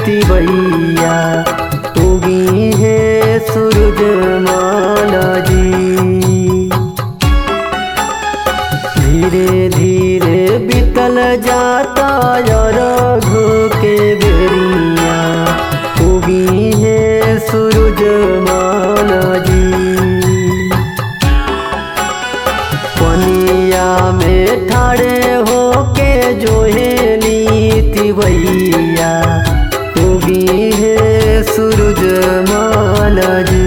तिवैया उगी है सूरज माला जी धीरे धीरे बीतल जाता रघु के बेरिया उगी है सूरज माला जी पनिया में ठाड़े होके जोहेली तिवैया उगी है सूरज माला जी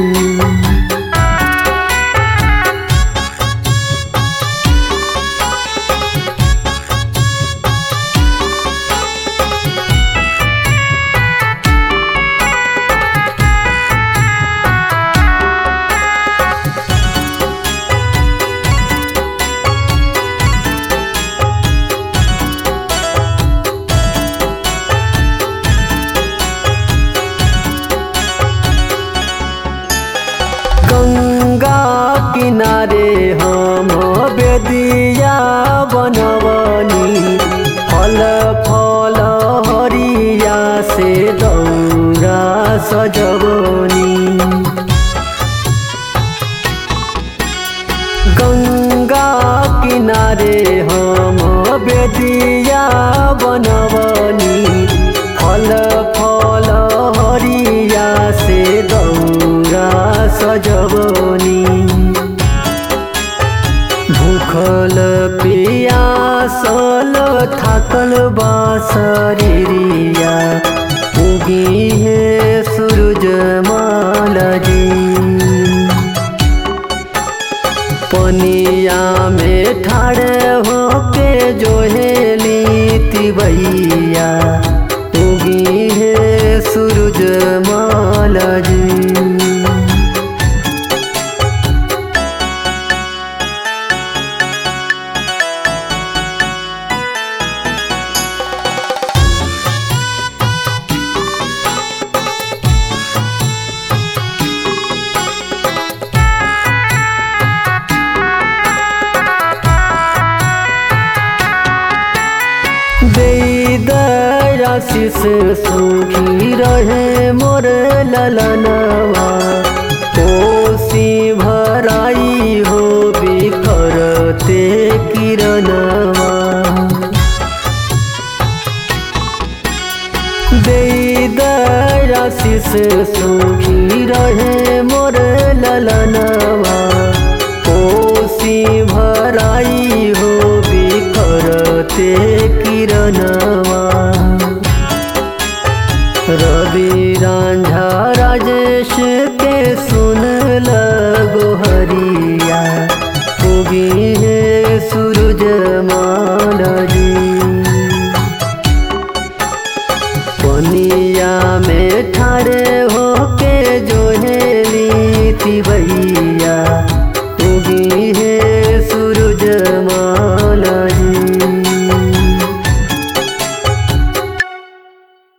गंगा किनारे हम बेदिया बनवनी फल फल हरिया से दौरा सजवनी गंगा किनारे हम बेदिया बनवनी फल फल हरिया से दौरा सजवनी भूखल पियासल थाकल बासरिया उगी है सूरज माला जी पनिया में ठाड़े होके जोहेली तिवैया उगी है सूरज माला जी आशीष सुखी रहे मोर ललनवा कोसी भराई हो बिखरते किरणवा आशीष सुखी रहे मोर ललनवा कोसी भराई हो बिखरते किरणवा रवि रांझा राजेश के सुन